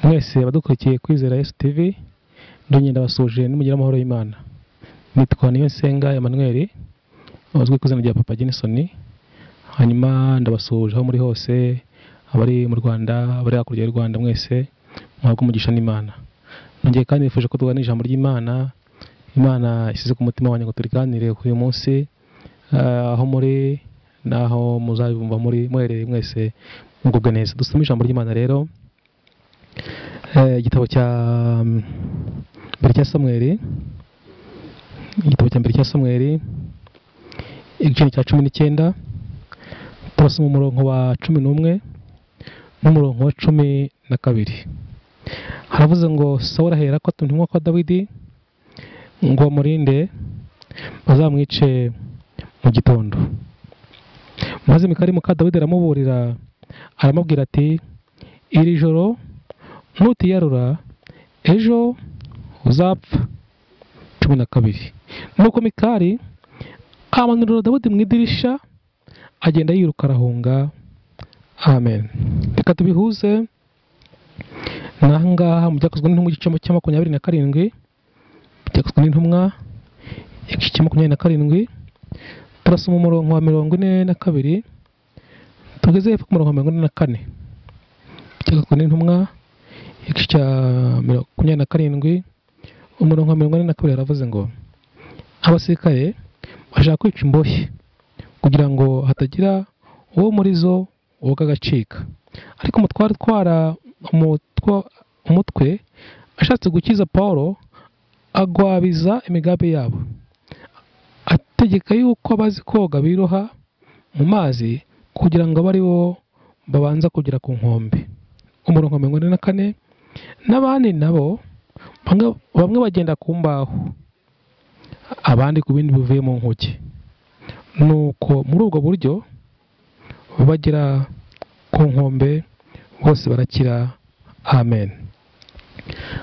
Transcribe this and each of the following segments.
mwese abadukurikiye kwizera Yesu TV ndongera ndabasuhuje n'umugira amahoro y'Imana nitwa Niyonsenga Emmanuel uzwi ku izina rya Papa Jenison hanyuma ndabasuhuje aho muri hose abari mu Rwanda abari hakurya y'u Rwanda mwese muhabwe umugisha n'Imana nongeye kandi nifuje ko tuganira ijambo ry'Imana Imana isize ku mutima wanjye ngo turiganire kuri uyu munsi ah, aho muri naho muzabumva muri muherereye mwese mugubwe neza dusome ijambo ry'Imana rero Eh, igitabo cya mbere cya samweli igitabo cya mbere cya samweli igice cya cumi n'icyenda turasoma umurongo wa cumi n'umwe n'umurongo wa cumi na kabiri haravuze ngo sawura ahera ko atumwa kwa dawidi ngo amurinde bazamwice mu gitondo maze mikari muka dawidi aramuburira aramubwira ati iri joro ntutiyarura ejo uzapfa cumi na kabiri nuko mikari amanurira dawudi mu idirisha agenda yiruka arahunga amen reka tubihuze n'ahangaha mu byakozwe n'intumwa igice cya makumyabiri na karindwi byakozwe n'intumwa igice cya makumyabiri na karindwi turasoma umurongo wa mirongo ine na kabiri tugeze hepfo ku murongo wa mirongo ine na kane byakozwe n'intumwa igice cya makumyabiri na karindwi umurongo wa mirongo ine na kabiri haravuze ngo abasirikare bashaka kwica imbohe kugira ngo hatagira uwo muri zo woga agacika ariko umutware utwara umutwa- umutwe ashatse gukiza paul agwabiza imigambi yabo ategeka yuko abazi koga biroha mu mazi kugira ngo abe ari bo babanza kugera ku nkombe umurongo wa mirongo ine na kane n'abandi nabo bamwe- bamwe bagenda ku mbaho abandi ku bindi bivuye mu nkuge nuko muri ubwo buryo bagera ku nkombe bose barakira amen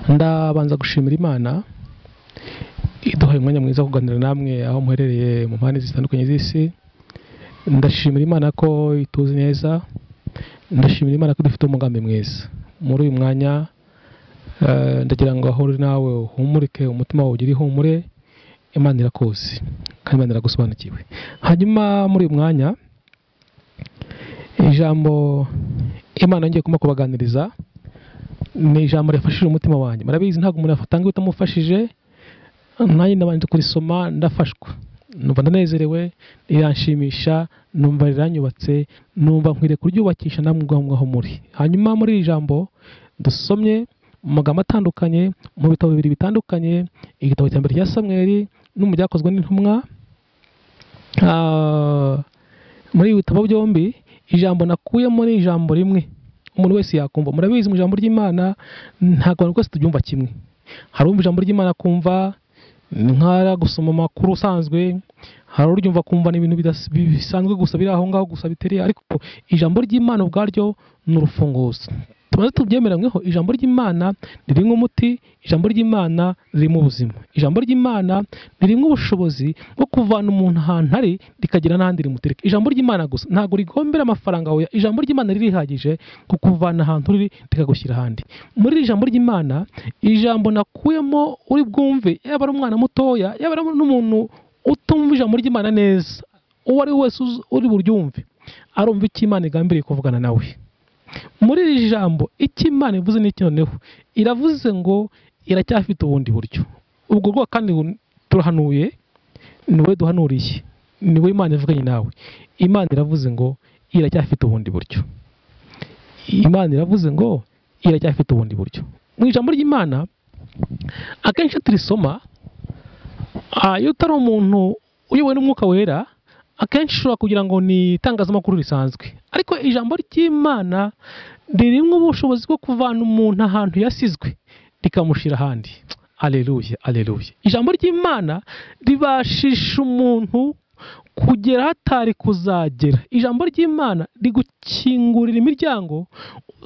ndabanza gushimira imana iduhaye umwanya mwiza wo kuganira namwe aho muherereye mu mpande zitandukanye z'isi ndashimira imana ko ituzi neza ndashimira imana ko dufite umugambi mwiza muri uyu mwanya eh, ndagira ngo aho uri nawe uhumurike umutima wawe ugire ihumure imana irakuzi kandi imana iragusobanukiwe hanyuma muri uyu mwanya ijambo imana yongeye kuma kubaganiriza ni ijambo rifashije umutima wanjye murabizi ntabwo umuntu yafatanga bitamufashije nanjye nabanje kurisoma ndafashwa numva ndanezerewe riranshimisha numva riranyubatse numva nkwiriye kuryubakisha namwe ubwaho mwaho muri hanyuma muri iri jambo dusomye mu magambo atandukanye mu bitabo bibiri bitandukanye igitabo cya mbere cya samweli no mu byakozwe n'intumwa Ah, muri ibi bitabo byombi ijambo nakuyemo ni ijambo rimwe umuntu wese yakumva murabizi mu ijambo ry'imana ntabwo abantu twese tubyumva kimwe hari umva ijambo ry'imana akumva ni nk'ara gusoma amakuru usanzwe hari uryumva akumva ni ibintu bidas- bi- bisanzwe gusa biri aho ngaho gusa bitari ariko ijambo ry'imana ubwaryo ni urufunguzo tumaze tubyemeranyweho ijambo ry'imana ni rimwe umuti ijambo ry'imana ririmo ubuzima ijambo ry'imana ni rimwe ubushobozi bwo kuvana umuntu ahantu ari rikagera n'ahandi rimutereka ijambo ry'imana gusa ntabwo rigombera amafaranga wawe ijambo ry'imana ririhagije kukuvana ahantu riri rikagushyira ahandi muri iri jambo ry'imana ijambo nakuyemo uri bwumve yaba ari umwana mutoya yaba ari n'umuntu utumva ijambo ry'imana neza uwo ari we wese uzi- uri buryumve arumva icyo imana igambiriye kuvugana nawe muri iri jambo icyo imana ivuze n'iki noneho iravuze ngo iracyafite ubundi buryo ubwo bwo kandi bu- turahanuye ni wowe duhanuriye ni wowe imana ivuganye nawe imana iravuze ngo iracyafite ubundi buryo imana iravuze ngo iracyafite ubundi buryo mu ijambo ry'imana akenshi iyo turisoma ah, iyo utari umuntu uyobowe n'umwuka wera akenshi ushobora kugira ngo ni itangazamakuru risanzwe ariko ijambo ry'imana ririmo ubushobozi bwo kuvana umuntu ahantu yasizwe rikamushyira ahandi aleluya aleluya ijambo ry'imana ribashisha umuntu kugera aho atari kuzagera ijambo ry'imana rigukingurira imiryango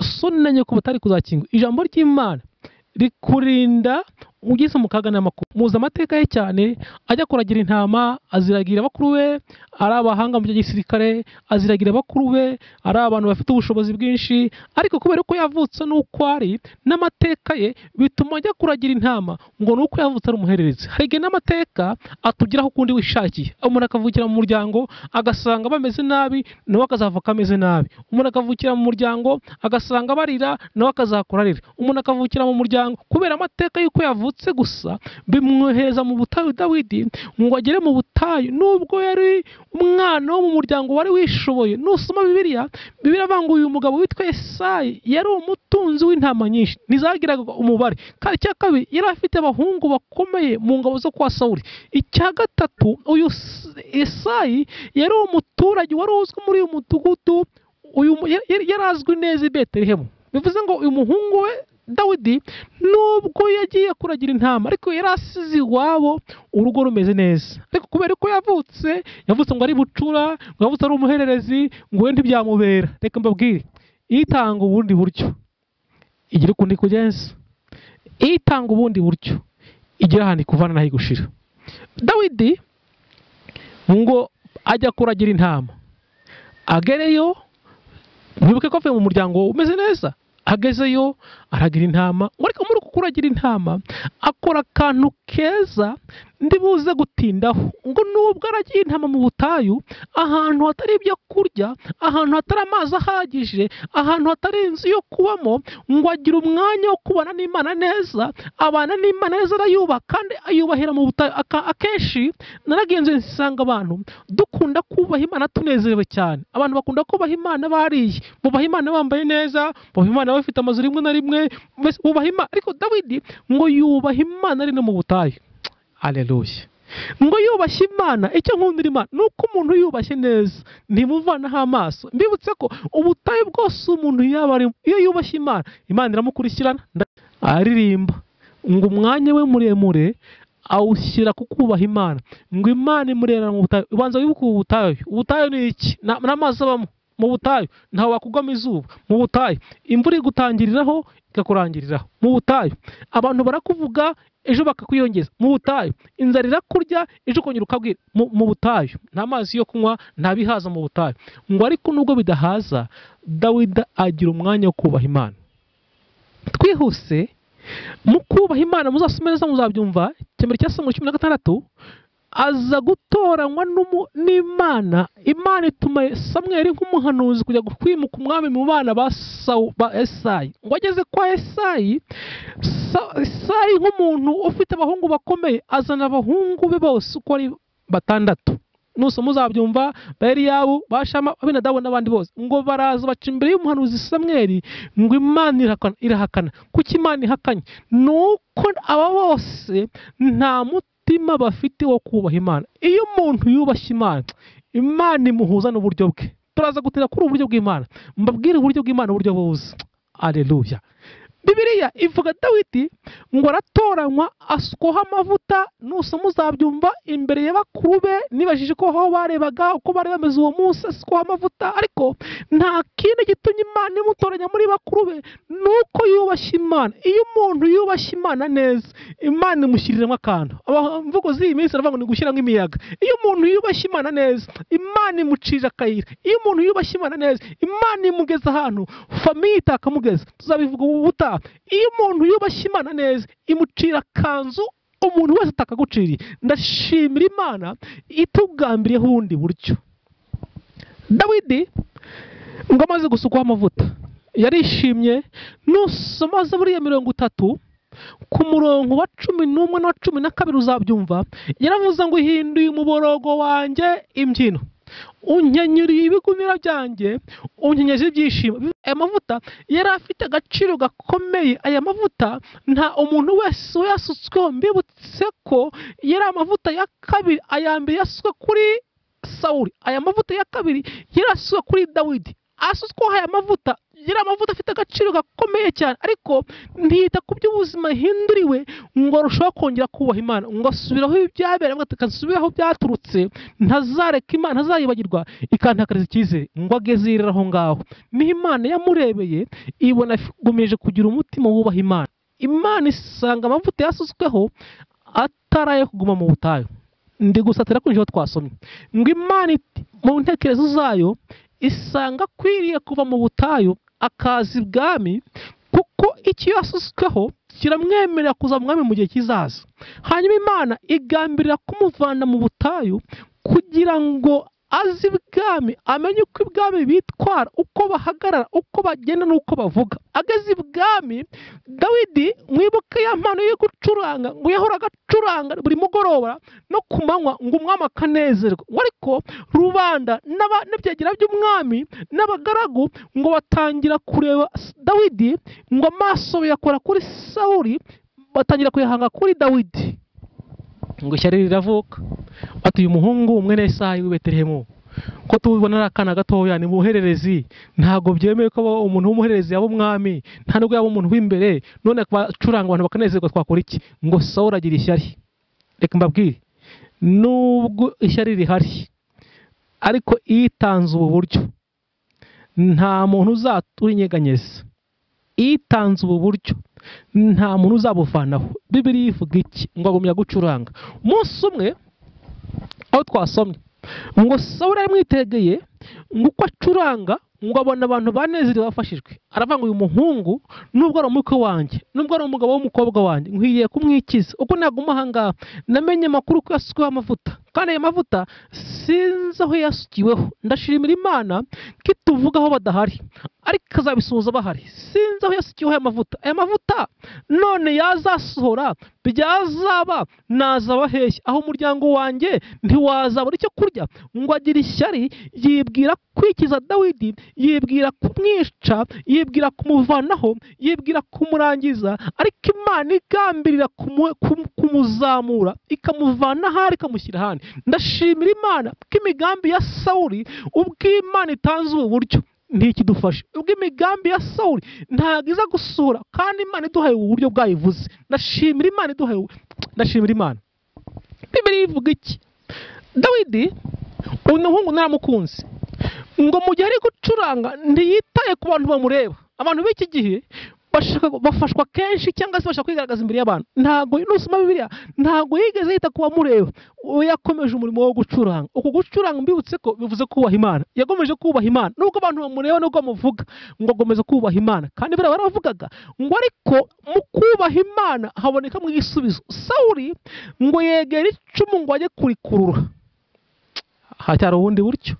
so unamenye ko batari kuzakingura ijambo ry'imana rikurinda ugeze mu kaga n'amakuba muzi amateka ye cyane ajya kuragira intama aziragira bakuru be ari abahanga mu bya gisirikare aziragira bakuru be ari abantu bafite ubushobozi bwinshi ariko kubera ko yavutse n'uko ari n'amateka ye bituma ajya kuragira intama ngo ni uko yavutse ari umuhererezi hari igihe n'amateka atugeraho ukundi wishakiye umuntu akavukira mu muryango agasanga bameze nabi nawe akazavuka ameze nabi umuntu akavukira mu muryango agasanga barira nawe akazakora arira umuntu akavukira mu muryango kubera amateka y'uko yavutse gusa bimwohereza mu butayu dawidi ngo agere mu butayu nubwo yari umwana wo mu muryango wari wishoboye nusoma bibiliya bibiliya avuga ngo uyu mugabo witwa esayi yari umutunzi w'intama nyinshi ntizagiraga umubare kandi icya kabiri yari afite abahungu bakomeye mu ngabo zo kwa sawuri icya gatatu uyu esayi yari umuturage wari uzwi muri uyu mudugudu uyu mu- yari- yari yari azwi neza i betelehemu bivuze ngo uyu muhungu we dawidi nubwo yagiye kuragira intama ariko yari asize iwabo urugo rumeze neza ariko kubera ko yavutse yavutse ngo ari bucura ngo yavutse ari umuhererezi ngo we ntibyamubera reka mbabwire itanga ubundi buryo igira ukundi kugenza itanga ubundi buryo igira ahantu ikuvana n'aho igushira dawidi ngo ajya kuragira intama agereyo mwibuke ko avuye mu muryango umeze neza agezeyo aragira intama ngo ariko muri uku kuragira intama akora akantu keza ndibuze gutindaho ngo nubwo aragiye intama mu butayu ahantu hatari ibyo kurya ahantu hatari amazi ahagije ahantu hatari inzu yo kubamo ngo agire umwanya wo kubana n'imana neza abana n'imana neza arayubaha kandi ayubahira mu butayu Aka- akenshi naragenzuye nsanga abantu dukunda kubaha imana tunezerewe cyane abantu bakunda kubaha imana bariye bubaha imana bambaye neza bubaha imana bafite amazu rimwe na rimwe mbese bubaha imana ariko dawidi ngo yubaha imana ari no mu butayu aleluya ngo yubashye imana icyo nkundira imana ni uko umuntu yubashye neza ntimuvanaho amaso mbibutse ko ubutayu bwose umuntu yaba arimo iyo yubashye imana imana iramukurikirana nda- aririmba ngo umwanya we muremure awushyira ku kubaha imana ngo imana imurerera mu butayu ubanza wibuke ubu butayu ubutayu ni iki Na- n'amazi abamo mu butayu ntawe wakugwamo izuba mu butayu imvura igutangiriraho ikakurangiriraho mu butayu abantu barakuvuga ejo bakakwiyongeza mu butayu inzara irakurya ejo ukongera ukabwira mu mu butayu nta mazi yo kunywa nta bihaza mu butayu ngo ariko nubwo bidahaza dawida agira umwanya wo kubaha imana twihuse mu kubaha imana muzasome neza muzabyumva icyambere cya samuri cumi na gatandatu aza gutoranywa n'umu- n'imana imana ituma samweli nk'umuhanuzi kujya kwimuka umwami mu bana ba Sawu- ba esayi ngo ageze kwa esayi Sa- esayi nk'umuntu ufite abahungu bakomeye azana abahungu be bose uko ari batandatu nusoma uzabyumva ba eliyabu ba shama abinadabu n'abandi bose ngo baraza baca imbere y'umuhanuzi samweli ngo imana irahakana, irahakana. kuko imana ihakanye ni uko aba bose nta mutima bafite wo kubaha imana iyo umuntu yubashye imana imana imuhuza n'uburyo bwe turaza gutera kuri ubu buryo bw'imana mbabwire uburyo bw'imana uburyo buzi aleluya bibiliya ivuga dawidi ngo aratoranywa asukwaho amavuta nusoma uzabyumva imbere ya bakuru be nibajije ko aho barebaga uko bari bameze uwo munsi asukwaho amavuta ariko nta kindi gitumye imana imutoranya muri bakuru be nuko yubashye imana iyo umuntu yubashye imana neza imana imushyiriramo akantu Aba- imvugo z'iyi minsi aravuga ngo ni gushyiramo imiyaga iyo umuntu yubashye imana neza imana imucira akayira iyo umuntu yubashye imana neza imana imugeza ahantu famiye itakamugeza tuzabivuga ubu butaha iyo umuntu yubashye imana neza imucira akanzu umuntu wese atakaguciriye ndashimira imana itugambiriyeho ubundi buryo dawidi ngo amaze gusukwaho amavuta yarishimye nusoma zaburiya mirongo itatu ku murongo wa cumi n'umwe n'uwa cumi na kabiri uzabyumva yaravuze ngo ihinduye umuborogo wanjye imbyino unyenyuriye ibigumira byanjye unyenyeze ibyishimo aya mavuta yari afite agaciro gakomeye aya mavuta nta umuntu wese wayasutsweho mbibutse ko yari amavuta ya kabiri aya mbere yasutswe kuri sawuli aya mavuta ya kabiri yarasutswe kuri dawidi asutsweho aya mavuta yari amavuta afite agaciro gakomeye cyane ariko ntiyita ku by'ubuzima hinduriwe ngo arushaho kongera kubaha imana ngo asubiraho ibyabereye ngo akasubiraho byaturutse ntazareka imana ntazayibagirwa ikantakariza icyizere ngo agezerere aho ngaho niho imana yamurebeye ibona agumeje kugira umutima wubaha imana imana isanga amavuta yasutsweho ataraye kuguma mu butayu ndi gusatira kuri ibyo twasomye ngo imana iti- mu ntekerezo zayo isanga akwiriye kuva mu butayu akaza ibwami kuko icyo yasutsweho kiramwemerera kuza mu mwami mu gihe kizaza hanyuma imana igambirira kumuvana mu butayu kugira ngo aze ibwami amenye uko ibwami bitwara uko bahagarara uko bagenda n'uko bavuga ageze ibwami dawidi mwibuke ya mpano yo gucuranga ngo yahoraga acuranga buri mugoroba no ku manywa ngo umwami akanezerwa ngo ariko rubanda n'aba- n'ibyegera by'umwami n'abagaragu ngo batangira kureba dawidi ngo amaso yakora kuri sawuli batangira kuyahanga kuri dawidi ngo ishyari riravuka bati uyu muhungu mwene isayi w'i betelehemu ko tubibona ari akana gatoya ni muhererezi ntabwo byemewe ko aba umuntu w'umuhererezi yaba umwami nta nubwo yaba umuntu w'imbere none bacuranga abantu bakanezerwa twakora iki ngo sawuli agira ishyari reka mbabwire nubwo ishyari rihari ariko iyo itanze ubu buryo nta muntu uzatura inyeganyeza iyo itanze ubu buryo nta muntu uzabuvanaho bibiri ivuga iki ngo agumya gucuranga umunsi umwe aho twasomye ngo sawuli aramwitegeye ngo uko acuranga ngo abona abantu banezerewe bafashijwe aravuga ngo uyu muhungu nubwo ari umukwe wanjye nubwo ari umugabo w'umukobwa wanjye nkwiye kumwikiza uko naguma aha ngaha namenye amakuru ko yasukiweho amavuta kandi ayo mavuta sinzi aho yasukiweho ndashimira imana ko ituvugaho badahari ariko ikazabisuhuza bahari sinzi aho yasukiweho aya mavuta aya mavuta none yazasohora byazaba nazaba heshya aho umuryango wanjye ntiwazabura icyo kurya ngo agire ishyari yibwira kwikiza dawidi yibwira kumwica yibwira kumuvanaho yibwira kumurangiza ariko imana igambirira kumu- kumu- kumuzamura ikamuvana ahari ikamushyira ahandi ndashimira imana ko imigambi ya sawuli ubwo imana itanze ubu buryo ntikidufashe ubwo imigambi ya sawuli ntabwo iza gusura kandi imana iduhaye ubu buryo bwayivuze ndashimira imana iduhaye ubu- ndashimira imana bibiri ivuga iki dawidi uyu muhungu naramukunze ngo mu gihe ari gucuranga ntiyitaye ku bantu bamureba abantu b'iki gihe bashaka- bafashwa kenshi cyangwa se bashaka kwigaragaza imbere y'abantu ntabwo nusoma bibiliya ntabwo yigeze yita ku bamureba we yakomeje umurimo wo gucuranga uku gucuranga mbibutse ko bivuze kubaha imana yakomeje kubaha imana nubwo abantu bamureba nubwo bamuvuga ngo akomeze kubaha imana kandi biriya baravugaga ngo ariko mu kubaha imana habonekamo igisubizo sawuli ngo yegera icumu ngo ajye kurikurura haracyari ubundi buryo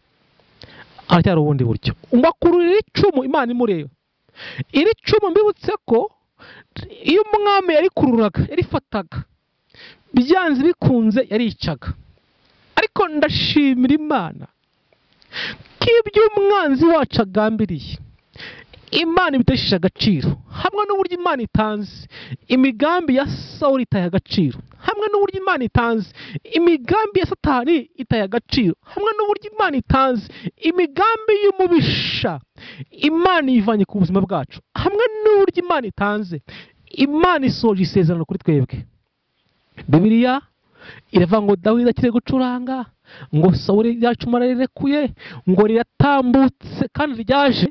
haracyari ubundi buryo umakururira icumu imana imureba iri cumu mbibutse ko iyo umwami yarikururaga yarifataga byanze bikunze yaricaga ariko ndashimira imana ko ibyo umwanzi wacu agambiriye imana ibitesheje agaciro hamwe n'uburyo imana itanze imigambi ya sawuli itaye agaciro hamwe n'uburyo imana itanze imigambi ya satani itaye agaciro hamwe n'uburyo imana itanze imigambi y'umubisha imana yivanye ku buzima bwacu hamwe n'uburyo imana itanze imana isoje isezerano kuri twebwe bibiliya iravuga ngo dawidi akiri gucuranga ngo sawuli ryacuma rarirekuye ngo riratambutse kandi ryaje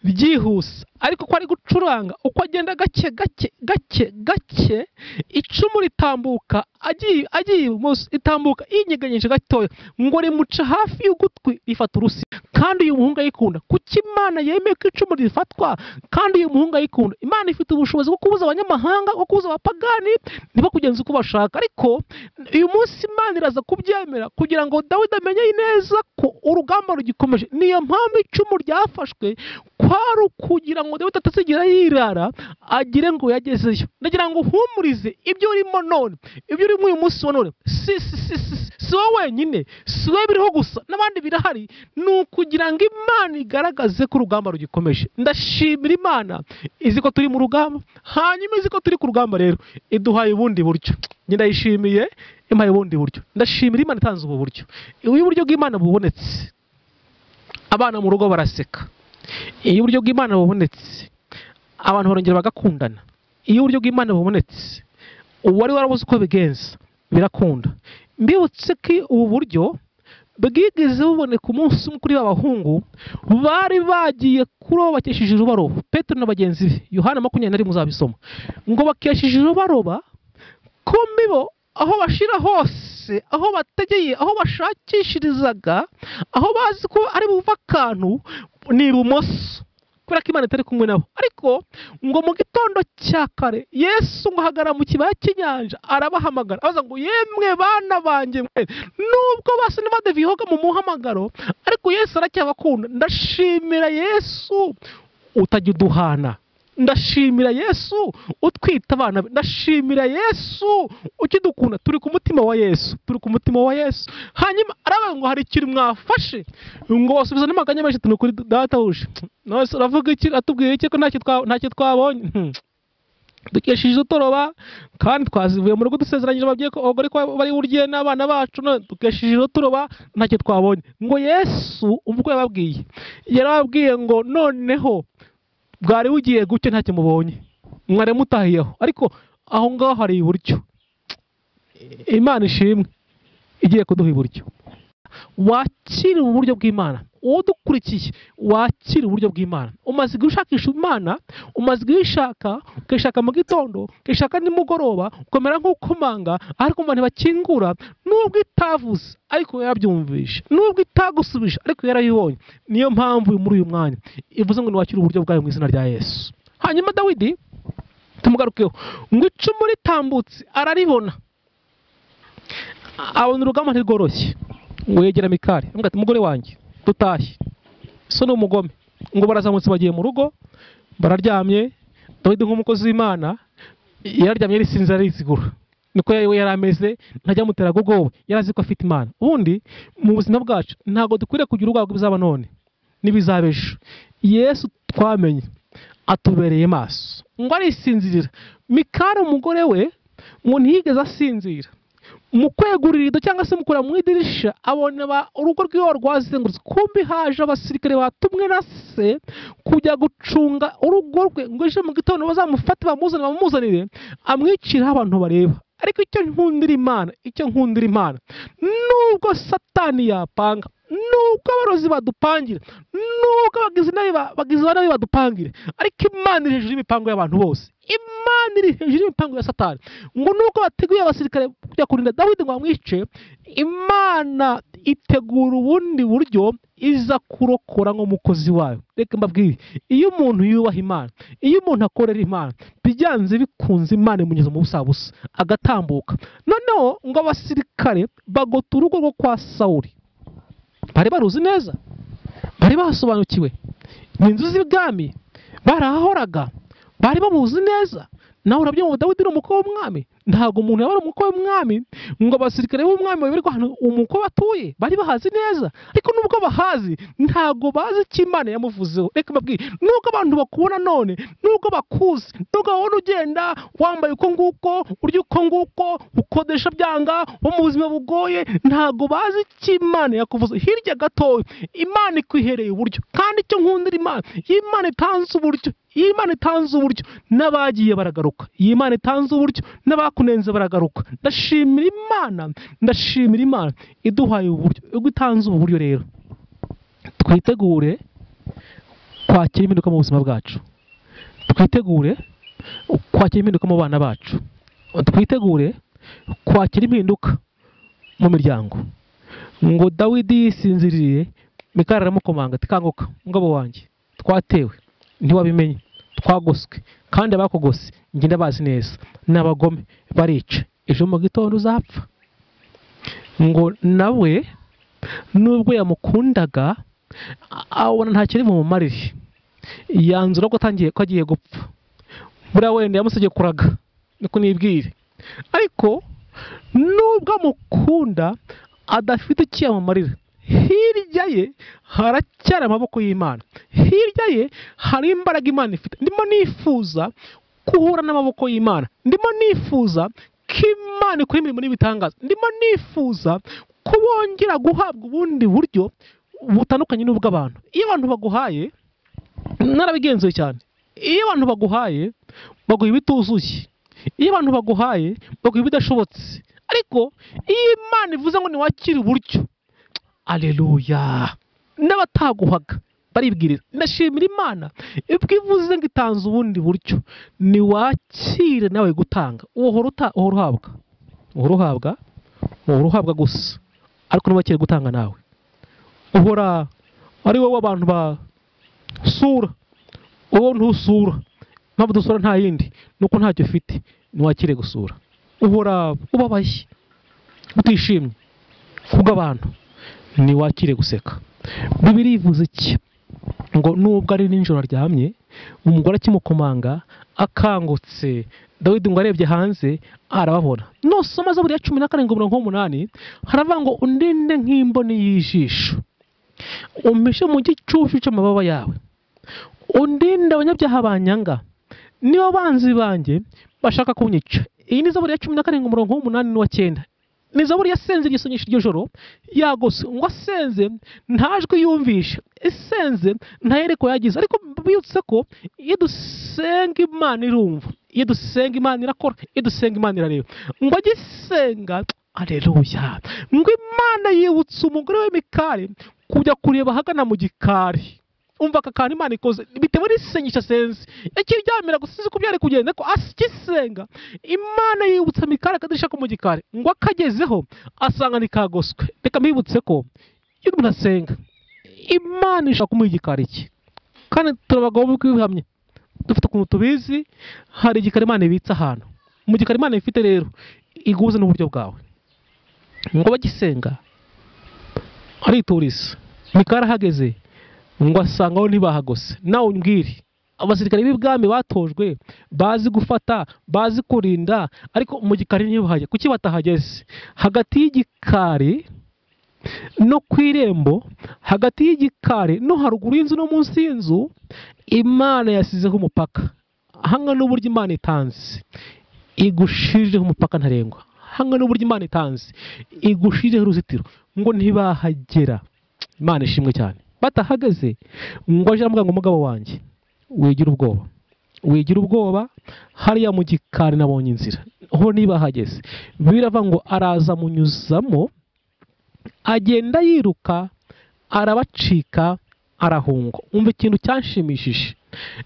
byihuse ariko ko ari gucuranga uko agenda gake gake gake gake icumu ritambuka agiye agiye ibumoso ritambuka yinyeganyije gatoya ngo rimuca hafi y'ugutwi rifata urusi kandi uyu muhungu ayikunda kuko imana yemeye ko icumu rifatwa kandi uyu muhungu ayikunda imana ifite ubushobozi bwo kubuza abanyamahanga bwo kubuza abapagani ntibakugenze uko bashaka ariko uyu munsi imana iraza kubyemera kugira ngo dawidi amenye neza ko urugamba rugikomeje niyo mpamvu icumu ryafashwe kwari ukugira ngo dawidi atazigera yirara agire ngo yagezeyo ndagira ngo uhumurize ibyo urimo none ibyo urimo uyu munsi wa none si si si si si- si wowe wenyine si wowe biriho gusa n'abandi birahari ni ukugira ngo imana igaragaze ko urugamba rugikomeje ndashimira imana izi ko turi mu rugamba hanyuma izi ko turi ku rugamba rero iduhaye ubundi buryo njye ndayishimiye impaye ubundi buryo ndashimira imana itanze ubu buryo iyo uburyo bw'imana bubonetse abana mu rugo baraseka iyo uburyo bw'imana bubonetse abantu barongera bagakundana iyo uburyo bw'imana bubonetse uwari warabuze uko bigenza birakunda mbibutse ko ubu buryo bwigeze buboneka umunsi umwe kuri b'abahungu bari bagiye kuroba bakesheje urubaroba petero na bagenzi be yohana makumyabiri na rimwe uzabisoma ngo bakesheje urubaroba ko mibo aho bashira hose aho bategeye aho bashakishirizaga aho bazi ko ari buva akantu ni ibumoso kubera ko imana itari kumwe nabo ariko ngo mu gitondo cya kare yesu ngo ahagarara mu kibaya cy'inyanja arabahamagara abaza ngo yemwe bana banjye mwe nubwo basa n'abadevihoga mu muhamagaro ariko yesu aracyabakunda ndashimira yesu utajya uduhana ndashimira yesu utwita abana be ndashimira yesu ukidukunda turi ku mutima wa yesu turi ku mutima wa yesu hanyuma aravuga ngo hari ikintu mwafashe ngo basubiza n'amaganya menshi tuni kuri datahuje nose uravuga iki atubwira iki ko ntacyo twa- ntacyo twabonye Hmm. dukesheje utoroba kandi twazivuye mu rugo dusezeranyije ababyeyi ko abagore ko bari burye n'abana bacu none dukesheje utoroba ntacyo twabonye ngo yesu ubwo yababwiye yarababwiye ngo noneho bwari bugiye gutya ntacyo mubonye mwari mutahiyeho ariko aho ngaho hari iburyo imana ishimwe igiye kuduha iburyo wakira uburyo bw'imana udukurikiye wakira uburyo bw'imana umaze igihe ushakisha imana umaze igihe uyishaka ukayishaka mu gitondo ukayishaka nimugoroba ukamera nk'ukomanga ariko imana ntibakingura nubwo itavuze ariko yarabyumvisha nubwo itagusubije ariko yarayibonye niyo mpamvu uri muri uyu mwanya ivuze ngo niwakire uburyo bwayo mu izina rya yesu hanyuma dawidi tumugarukeho ngo icumu ritambutse araribona abona urugamba ntirworoshye ngo yegera mikari aramubwira ati mugore wanjye dutashye so ni umugome ngo barazamutse bagiye mu rugo bararyamye dawidi nk'umukozi w'imana yararyamye yarisinze arizigura niko yari yari ameze ntajya amuteraga ubwoba yari azi ko afite imana ubundi mu buzima bwacu ntabwo dukwiriye kugira ubwoba bw'ibizaba none n'ibizaba ejo yesu twamenye atubereye maso ngo arisinzirira mikari umugore we ngo ntiyigeze asinzira mu kwegurira irido cyangwa se mu kureba mu idirisha abona ba- urugo rw'iwe rwazengurutse kumbi haje abasirikare batumwe na se kujya gucunga urugo rwe ngo ejo mu gitondo bazamufate bamuzane bamuzanire amwiciraho abantu bareba ariko icyo nkundira imana icyo nkundira imana nubwo satani yapanga nubwo abarozi badupangira nubwo abagizi nabi ba- bagizi ba nabi badupangira ariko imana iri hejuru y'imipango y'abantu bose imana iri hejuru y'imipango ya satani ngo nubwo bateguye abasirikare kujya kurinda dawidi ngo bamwice imana itegura ubundi buryo iza kurokora nk'umukozi wayo reka mbabwire iyo umuntu yubaha imana iyo umuntu akorera imana byanze bikunze imana imugeza mu busabusa agatambuka noneho ngo abasirikare bagota urugo rwo kwa sawuri bari baruzi neza bari basobanukiwe ni inzu z'ibwami barahahoraga bari bamuzi neza nawe urabyumva dawidi ni umukwe w'umwami ntabwo umuntu yaba ari umukwe w'umwami ngo abasirikare b'umwami bayoberwe ahantu umukwe batuye bari bahazi neza ariko nubwo bahazi ntabwo bazi icyo imana yamuvuzeho reka mbabwire nubwo abantu bakubona none nubwo bakuzi nubwo babona ugenda wambaye uko nguko urya uko nguko ukodesha byanga wo mu buzima bugoye ntabwo bazi icyo imana yakuvuze hirya gatoya imana ikwihereye uburyo kandi icyo nkundira imana iyo imana itanze uburyo iyo imana itanze uburyo n'abagiye baragaruka iyo imana itanze uburyo n'abakunenze baragaruka ndashimira imana ndashimira imana iduhaye uburyo ubwo itanze ubu buryo rero twitegure kwakira impinduka mu buzima bwacu twitegure kwakira impinduka mu bana bacu twitegure kwakira impinduka mu miryango ngo dawidi yisinziriye mikari aramukomanga ati kanguka ngabo wanjye twatewe ntiwabimenye twagoswe kandi abakogose njye ndabazi neza ni abagome barica ejo mu gitondo uzapfa ngo nawe nubwo yamukundaga a- abona nta kiri bumumarire yanzura ko atangiye ko agiye gupfa buriya wenda yamusabye kuraga niko nibwire ariko nubwo amukunda adafite icyo yamumarira hirya ye haracyari amaboko y'imana hirya ye hari imbaraga imana ifite ndimo nifuza guhura n'amaboko y'imana ndimo nifuza ko imana ikora imirimo n'ibitangaza ndimo nifuza ko bongera guhabwa ubundi buryo butandukanye n'ubw'abantu iyo abantu baguhaye narabigenzuye cyane iyo abantu baguhaye baguha ibituzuye iyo abantu baguhaye baguha ibidashobotse ariko iyo imana ivuze ngo ntiwakire uburyo aleluya n'abataguhaga baribwiriza ndashimira imana ibwo ivuze ngo itanze ubundi buryo niwakire nawe gutanga uhora uta- uhora uhabwa uhora uhabwa uhora uhabwa gusa ariko ntiwakire gutanga nawe uhora ari wowe abantu basura wowe ntusura mpamvu dusura nta yindi nuko ntacyo ufite ntiwakire gusura uhora ubabaye utishimye kubw'abantu ntiwakire guseka bibiri ivuze iki ngo nubwo ari nijoro aryamye umugore akimukomanga akangutse dawidi ngo arebye hanze arababona nosoma zaburi ya cumi na karindwi mirongo umunani haravuga ngo undinde nk'imboni y'ijisho umpishe mu gicucu cy'amababa yawe undinde abanyabyaha banyanga niba banzi banjye bashaka kunyica iyi ni zaburi ya cumi na karindwi umurongo w'umunani n'uw'icyenda ni zaburi yasenze igisonyisha iryo joro yagose ngo asenze nta jwi yumvisha isenze nta yereko yagize ariko bibutse ko iyo dusenga imana irumva iyo dusenga imana irakora iyo dusenga imana irareba ngo agisenga aleluya ngo imana yibutse umugore we mikari kujya kureba ahagana mu gikari umva aka kantu imana ikoze bitewe n'isengesho asenze ikiryamira gusa sinzi uko byari kugenda ariko akisenga imana yibutsa mikari akadirishya ko mu gikari ngo akagezeho asanga ntikagoswe reka mbibutse ko iyo umuntu asenga imana ishaka kumuha igikari cye kandi turi abagabo b'uko ibihamye dufite ukuntu tubizi hari igikari imana ibitse ahantu mu gikari imana ifite rero iguze n'uburyo bwawe ngo bagisenga arituriza mikari ahageze ngo asangaho ntibahagose nawe umbwire abasirikare b'ibwami batojwe bazi gufata bazi kurinda ariko mu gikari ntibahajya kuki batahageze hagati y'igikari no ku irembo hagati y'igikari no haruguru y'inzu no munsi y'inzu imana yasizeho umupaka hamwe n'uburyo imana itanze igushijeho umupaka ntarengwa hamwe n'uburyo imana itanze igushijeho uruzitiro ngo ntibahagera imana ishimwe cyane batahagaze ngo aje aramubwira ngo mugabo wanjye wigira ubwoba wigira ubwoba hariya mu gikari nabonye inzira ho niba hageze birava ngo araza amunyuzamo agenda yiruka arabacika arahunga umva ikintu cyanshimishije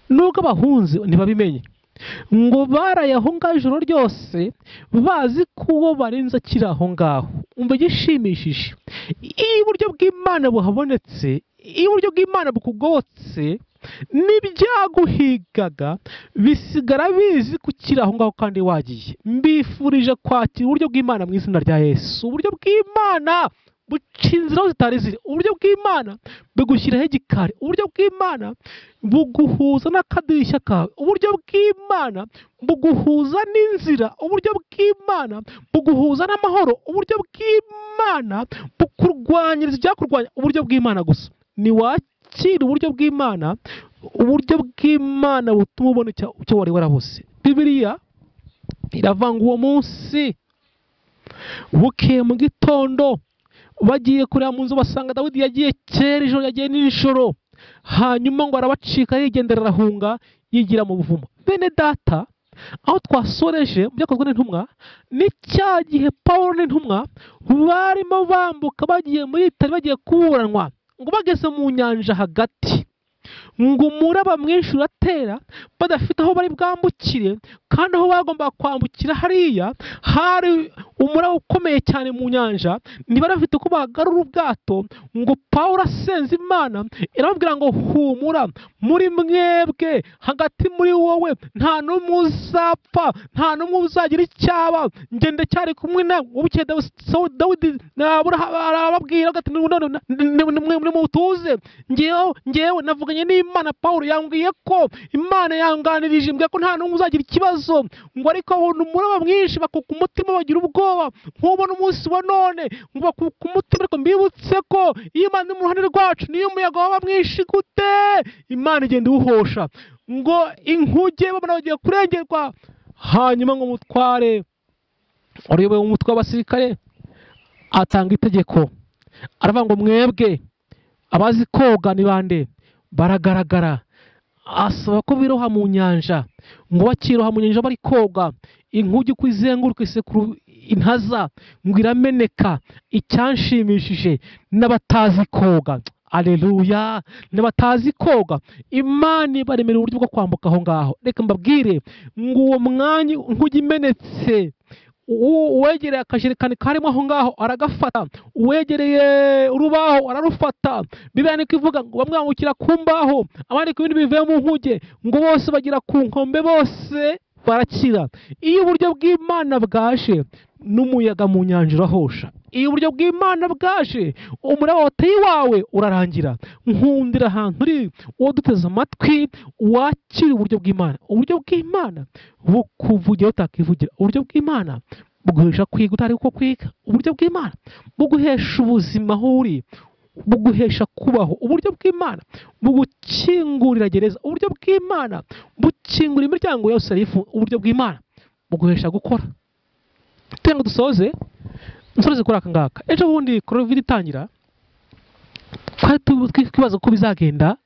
nubwo abahunze ntibabimenye ngo barayahunga ijoro ryose bazi ko uwo barenze akiri aho ngaho umva igishimishije iyo uburyo bw'imana buhabonetse iyo uburyo bw'imana bukugobotse n'ibyaguhigaga bisigara bizi ko ukiri aho ngaho kandi wagiye mbifurije kwakira uburyo bw'imana mu izina rya yesu uburyo bw'imana buca inzira aho zitari ziri uburyo bw'imana bugushyiraho igikari uburyo bw'imana buguhuza n'akadirishya kawe uburyo bw'imana buguhuza n'inzira uburyo bw'imana buguhuza n'amahoro uburyo bw'imana bukurwanyiriza ibyakurwanya uburyo bw'imana gusa niwakira uburyo bw'imana uburyo bw'imana butuma ubona icya- icyo wari warabuze bibiliya iravanga uwo munsi bukeye mu gitondo bagiye kureba mu nzu basanga dawidi yagiye kera ijoro yagiye nijoro hanyuma ngo arabacika yigendera arahunga yigira mu buvumo bene data aho twasoreje mu byakozwe n'intumwa ni cya gihe pawulo n'intumwa barimo bambuka bagiye muri itari bagiye kuburanwa ngo bageze mu nyanja hagati ngo umuraba mwinshi uratera badafite aho bari bwambukire kandi aho bagombaga kwambukira hariya hari umuraba ukomeye cyane mu nyanja ntibarafite uko bagarura ubwato ngo pawulo asenze imana irababwira ngo humura muri mwebwe hagati muri wowe nta n'umwe uzapfa nta n'umwe uzagira icyaba njye ndacyari kumwe nawe bukeye Dawi- Sawu- dawidi Aburahamu arababwira ati none nimutuze ngewe ngewe navuganye n'imana pawulo yambwiye ko imana yanganirije mbwiye ko nta n'umwe uzagira ikibazo ngo ariko abona umuraba mwinshi bakuka umutima bagira ubwoba nk'ubona umunsi wa none ngo bakuka umutima ariko mbibutse ko iyo imana iri mu ruhande rwacu niyo umuyaga waba mwinshi gute imana igenda iwuhosha ngo inkuge babona bagiye kurengerwa hanyuma ngo umutware uyoboye umutwe w'abasirikare atanga itegeko aravuga ngo mwebwe abazi koga ni bande baragaragara asaba ko biroha mu nyanja ngo bakiroha mu nyanja bari koga inkuge uko izenguruka isekuru intaza ngo irameneka icyanshimishije n'abatazi koga aleluya n'abatazi koga imana ibaremera uburyo bwo kwambuka aho ngaho reka mbabwire ngo uwo mwanya nk'ujya imenetse U- uwegereye akajerekani karimo aho ngaho aragafata uwegereye urubaho ararufata bibiliya niko ivuga ngo bamwangukira ku mbaho abandi ku bindi bivuye mu nkuge ngo bose bagira ku nkombe bose barakira iyo uburyo bw'imana bwaje n'umuyaga mu nyanja urahosha iyo uburyo bw'imana bwaje umuraba wateye iwawe urarangira nkundira ahantu uri uwo duteze amatwi wakira uburyo bw'imana uburyo bw'imana bukuvugira utakivugira uburyo bw'imana buguhesha kwiga utari uko kwiga uburyo bw'imana buguhesha ubuzima aho uri buguhesha kubaho uburyo bw'imana bugukingurira gereza uburyo bw'imana bukingura imiryango yose arifu uburyo bw'imana buguhesha gukora tugira ngo dusoze dusoze kuri aka ngaka ejo bundi covid itangira twari tu- twi- twibaza uko bizagenda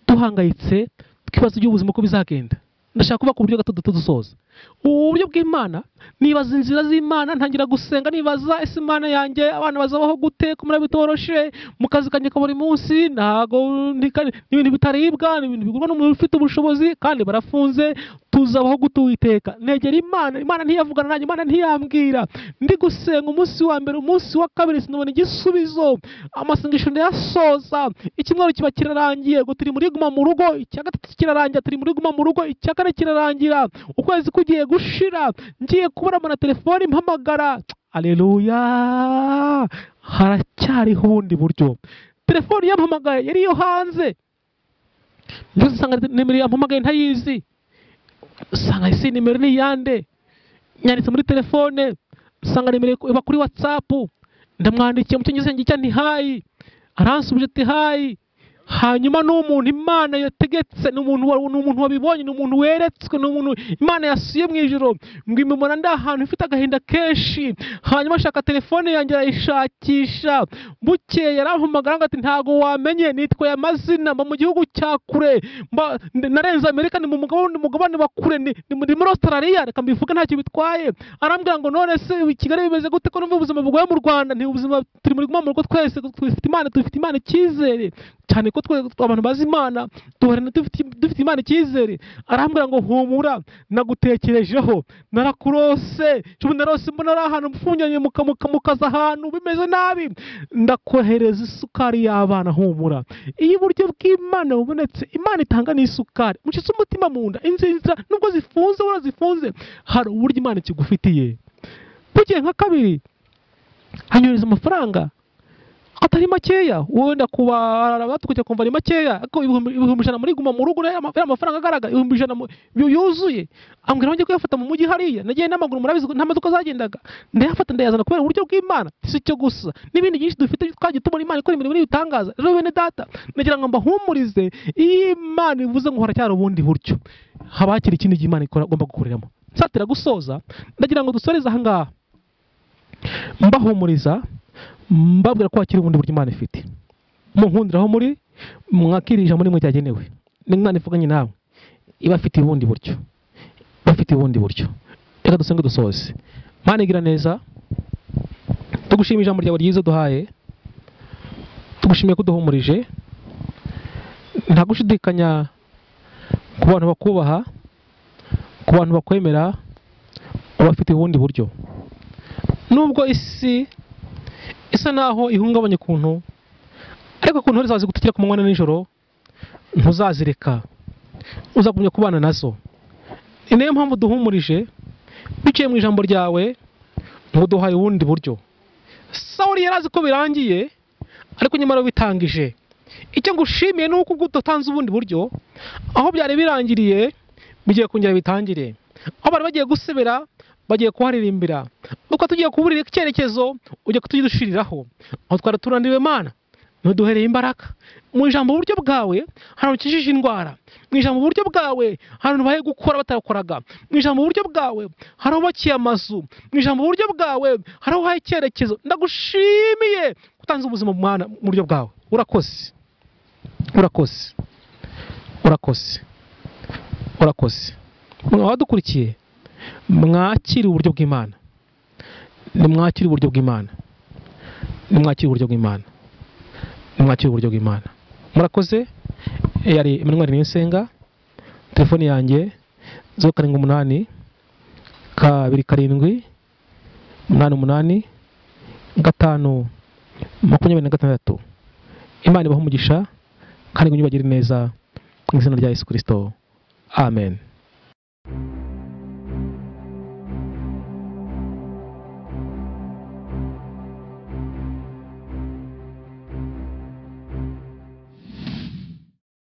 duhangayitse twibaza iby'ubuzima uko bizagenda ndashaka kuba ku buryo gato duto dusoza uburyo bw'imana nibaza inzira z'imana ntangira gusenga nibaza ese imana yanjye abana bazabaho gute kumara bitoroshe mu kazi kanjye ka buri munsi ntago ntika- n'ibintu bitaribwa ni ibintu bigurwa n'umuntu ufite ubushobozi kandi barafunze tuzabaho gute uwiteka negera imana imana ntiyavugana nanjye imana ntiyambwira ndi gusenga umunsi wa mbere umunsi wa kabiri sinabona igisubizo amasengesho ndayasoza ikimwaro kiba kirarangiye ngo turi muri guma mu rugo icya gatatu kirarangira turi muri guma mu rugo icya kane kirarangira ukwezi kugiye gushira ngiye kubona na telefone mpamagara aleluya haracyariho ubundi buryo telefone yampamagaye yari iyo hanze byose usanga nimero yampamagaye ntayizi usanga ese nimero ni iyande nyanditse muri telefone usanga nimero iba kuri watsapu ndamwandikiye mu cyongereza ngira icyo ntihayi aransubije ati hayi hanyuma ni umuntu imana yategetse ni umuntu wa- ni umuntu wabibonye ni umuntu weretswe ni umuntu imana yasuye mu ijoro ngo imubona ndi ahantu ifite agahinda kenshi hanyuma ashaka telefone yanjye arayishakisha bukeye yarampamagara ngo ati ntago wamenye nitwa aya mazina mba mu gihugu cya kure mba- ndi- narenze amerika ni mu mugabane mugabane wa kure ni ni muri muri australia reka mbivuge ntacyo bitwaye arambwira ngo none se i kigali bimeze gute ko numva ubuzima bugoye mu rwanda nti ubuzima turi muri guma mu rugo twese dufite imana dufite imana icyizere cyane ko twe abantu bazi imana duhorana dufite dufite imana icyizere arambwira ngo humura nagutekerejeho narakurose cumi narose mbona ari ahantu mfungiranye mukamukaza ahantu bimeze nabi ndakohereza isukari y'abana humura iyo uburyo bw'imana bubonetse imana itanga n'isukari mucitse umutima mu nda inzira nubwo zifunze warazifunze hari uburyo imana ikigufitiye bugiye nka kabiri hanyureza amafaranga atari makeya wenda kubara batukujya kumva ari makeya ariko ibihumbi ibihumbi ijana muri guma mu rugo rero ama- rero amafaranga agaragara ibihumbi ijana mu- yu- yuzuye ambwira ngo kuyafata mu mujyi hariya nagiye n'amaguru murabizi ko nta modoka zagendaga ndayafata ndayazana kubera uburyo bw'imana si cyo gusa n'ibindi byinshi dufite twagiye tubona imana ikora imirimo n'ibitangaza rero bene data nagira ngo mbahumurize iyo imana ivuze ngo haracyari ubundi buryo haba hakiri ikindi gihe imana ikora agomba gukoreramo nsatira gusoza ndagira ngo dusoreze aha ngaha mbahumuriza mbabwira ko hakiri ubundi buryo imana ifite munkundira aho muri mwakirije ijambo rimwe ryagenewe n'imana ivuganye nawe iba afite ubundi buryo iba afite ubundi buryo reka dusenge dusoze mana igira neza tugushimira ijambo ryawe ryiza duhaye tugushimiye ko uduhumurije nta gushidikanya ku bantu bakubaha ku bantu bakwemera ubafite ubundi buryo nubwo isi isa naho ihungabanya ukuntu ariko ukuntu ntore zazi gutukira ku manywa na nijoro ntuzazireka uzagumya kubana nazo ni nayo mpamvu duhumurije biciye mu ijambo ryawe ngo duhaye ubundi buryo sawuri yari azi ko birangiye ariko nyamara bitangije icyo ngushimiye ni uko ubwo udatanze ubundi buryo aho byari birangiriye bigiye kongera bitangire aho bari bagiye gusebera bagiye kuharirimbira uko tugiye kuburira icyerekezo ujya kutudushiriraho aho twari turandiwe mana ntuduhereye imbaraga mu ijambo uburyo bwawe ahantu ukijije indwara mu ijambo uburyo bwawe ahantu bahe gukora batakoraga mu ijambo uburyo bwawe hari ahubakiye amazu mu ijambo uburyo bwawe hari aho uhaye icyerekezo ndagushimiye ko utanze ubuzima mwana mu buryo bwawe urakoze urakoze urakoze urakoze mwa badukurikiye mwakire uburyo bw'imana nimwakire uburyo bw'imana nimwakire uburyo bw'imana nimwakire uburyo bw'imana murakoze yari Emmanuel Niyosenga telefone yanjye zeru karindwi umunani kabiri karindwi umunani umunani gatanu makumyabiri na gatandatu imana ibahe umugisha kandi ngo neza mu izina rya yesu kirisito amen